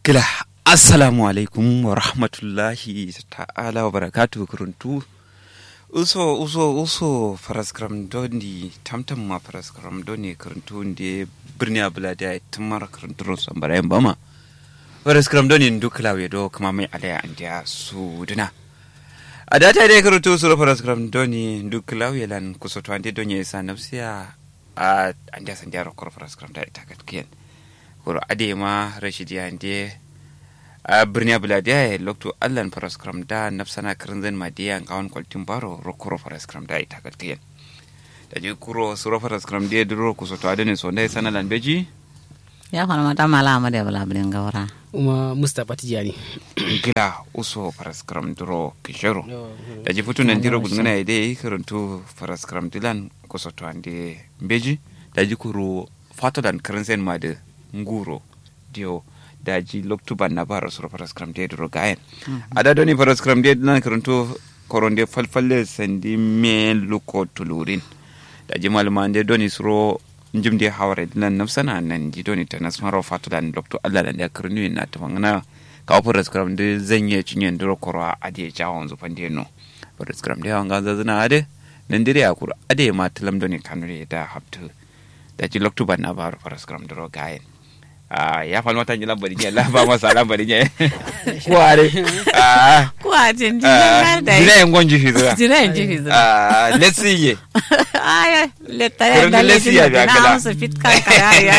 Gila, Assalamu alaikum wa rahmatullahi ta'ala wa barakatu kuruntu. Uso, uso, uso faraskram doni, tamtam ma faraskram doni kuruntu ndi birni abula da tumar kuruntu rosan barayin bama. Faraskram doni duk lawe do kuma mai alaya an dia su duna. A data dai kuruntu su faraskram doni duk lawe lan kusoto an doni isa nafsiya a an dia san dia rokor faraskram da ita katkiyan. Kuro ade ma rashidi an dia a birni abuladiya ya lokto allan paraskram da nafsana kirinzin madiya ngawon kwaltin baro rokoro paraskram da ita katkiyan da ji kuro suro paraskram da duro ku soto adene so ndai sana lan beji ya fana mata mala amade bala bilin gawara uma mustapha tijani gila uso paraskram duro kishero da ji futu nan diro gudungana ya dai kirintu paraskram dilan ku soto ande beji da ji kuro fatodan kirinzin madi nguro dio daji loktuban na bara sura paraskram de duro gayen ada doni paraskram de nan karanto koronde falfalle sandi me luko tulurin daji malama de doni suro njimde hawre nan nafsana nan ji doni tanas maro fatulan lokto Allah dan da karnu na tafangana ka paraskram de zanye cinyen duro korwa ade jawon zu pande no paraskram de wanga zazuna ade nan dire akur ade ma talam doni kanure da habtu daji loktuban na bara paraskram duro gayen Ah, ya falma tan jilan bari la ba masa lan bari ne kuare ah kuwa jin jin ah, da jina yan gonji fi zuwa jira yin jifi zuwa ah let's see ye aya letta ya Kurin da lesi lesi ya ya biya na kala. musu fit kan kaya ya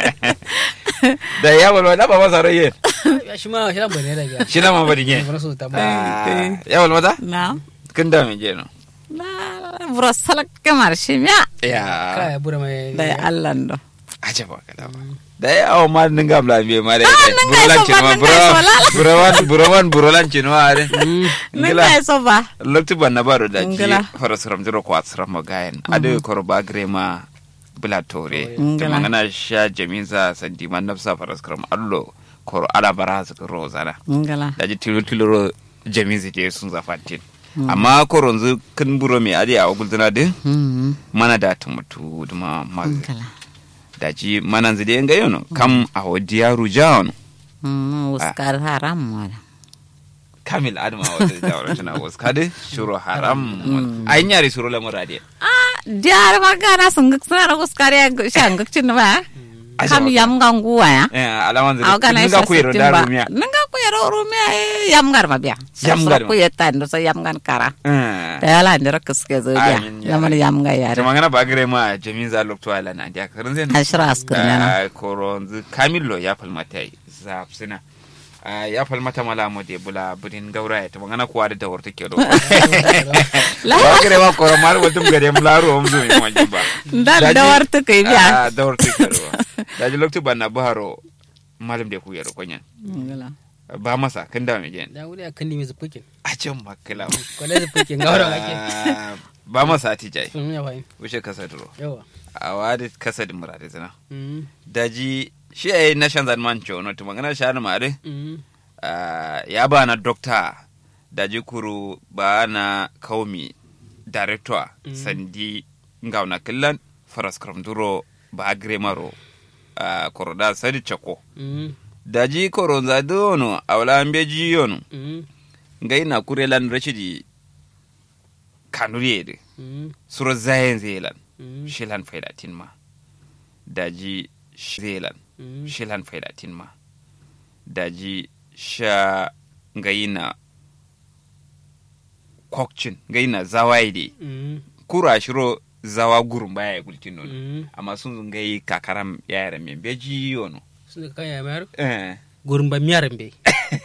da ya walwa da ba masa raye shi ma shi lambar ne da biya shi na ma bari ne Bara so ta ba ah ya walwa da na kin da me je no na bro salak kamar shi miya ya kaya bura mai da ya Allah ndo aje ba kada ba da ya awo ma ninga bla be ma da ninga burolan iso cin ba, ma ninga buro iso lala. burowan burowan burolan cin ma are nan ga so ba lokti ban na baro da ji Ngala. farasram jiro ko asram magayen ade korba grema bula tore Ngala. to mangana sha jaminza sandi man nafsa faraskram allo koro ala bara su ro zana ngala da ji tilo tilo ro jaminza je sun zafantin amma koro nzu kan buro me ade a gulduna de mhm mana da tumutu duma mag ngala da ji mana nzu de ngayo no kam a wadiya rujaon mhm uskar haram wala kamil adama wata jawara tana waskade shuru haram ayin yare shuru lamurade ah diar magana sunguk sana uskar ya shanguk cin ba Aje kam magana. yam ganguwa ya eh alaman Aw zai kana ninga ku yero da rumiya Nanga ku yero rumia yam gar ma biya. Yam gar ma. ku yetan do so yam gan kara. eh Da yala ndira kuske zo biya. Amin, ya Yam Rabbi. yam ga yare. jama ngana bagre ma jamin za lokto ala na dia karin zen Ashra askur nyana. koronzu kamillo ya falmata za sina ya falmata mala mo de bula budin gaura ya tama ngana kuwa da dawar take do La bagre ma koro mar watum gare mlaro omzu mi mo jiba ndal da warta kai biya. ah dawar take do da ji lokto banna baharo malam de ku yero konyan Ngala. ba masa kan da me gen da wuri akan ni mai zufukin a can makala kwale zufukin ga wurin ake Ah, ba masa tijai sun ya fahim wuce kasa duro yawa a wadi kasa da murade zana Mhm. daji shi a yi na shan zanman cewa to magana shi ma mare Mhm. ya ba na dokta daji kuru ba na kaumi director Mm. sandi ngauna killan faras duro ba gremaro koroda sadi chako Mhm. daji koro za dono awla ambeji yono Mhm. ngai na kurelan rashidi kanuriyede Mhm. suro zayen zelan Mhm. shilan faidatin ma daji zelan Mhm. shilan faidatin ma daji sha ngayina kokcin ngayina zawaide Mhm. kura shiro zawa gurum baya gultin nono Mhm. amma sun ngayi kakaram yayara men beji yono sun ka kanya mayar eh gurin ba miyaran bai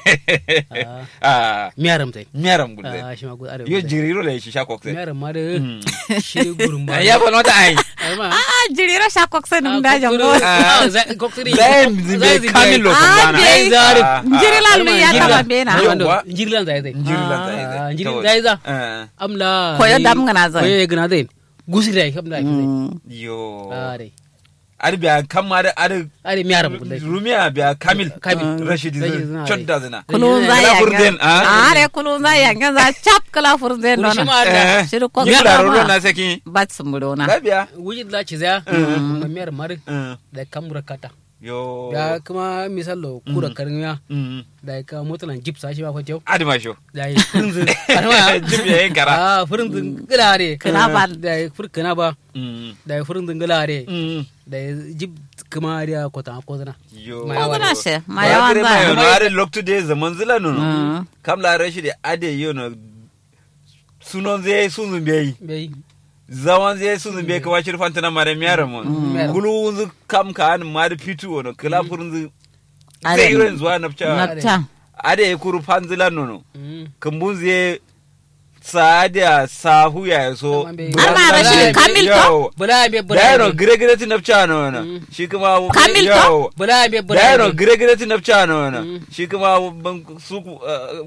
ah miyaran tai miyaram gulde ah shi ma gurin yo jiriro le shi sha kokse miyaran ma da shi ne gurin ba ya fa nota ai Ai ma Ah jirira sha kokse dum da jango. Ah. koktiri zayen zimbe kamilo Ah, kumbana bai. zare. Jirila lu ya taba bena. Yawwa. njirilan zai zai Njirilan zai Ah, zai. njirilan Kawai. zai za Eh, amla Koyo dam ngana zai. koyo gana zai gusi dai kam da zai Mm. yo ah dai ar biya kam ma da ar are miyaran kullai rumiya biya kamil Kamil. rashid Rashid zina, chodda zina Kulun za Kala ya furden, ah? Ah re kulun za ya ga za chap kala furden Kuri shi dona. ma da Eh, Shiru ko yi gaba laruro ma. na saki Bat sumbudona. labiya wuji da ci zaya ma miyar mar da kamura kata yo da kuma misalo kura karmiya Mm. da ka motalan jeep sashi ba kwatew adima sho da yi furinzin arma Jeep ya yin kara. ah furinzin gilare Kina ba. da yi fur kana ba Mm. da yi furinzin gilare Mm. da yi jeep kuma da kota kozana yo Ma ko yawa guna ne. she ma Ma yawan kire ma za yono are loktu de zaman zila nono Mm. kam la rashi de ade yono sunon zai sunzun bai bai zaman zai sunzun bai kuma shirfan tana mare miyara mon Miyara. kulu unzu kam ka an ma da fitu wono kila furunzu Ade. zai irin zuwa nafca napta ade ya kuru fanzila nono Mm. kambun zai saadiya sahu ya so Amma bai- Amma Rashid Kamil to? bula be bula dayano be gire gire ti nafca nono shi kuma Kamil to? yawo. bula be bula dayano be gire gire ti nafca nono shi kuma ban- su ku- eh,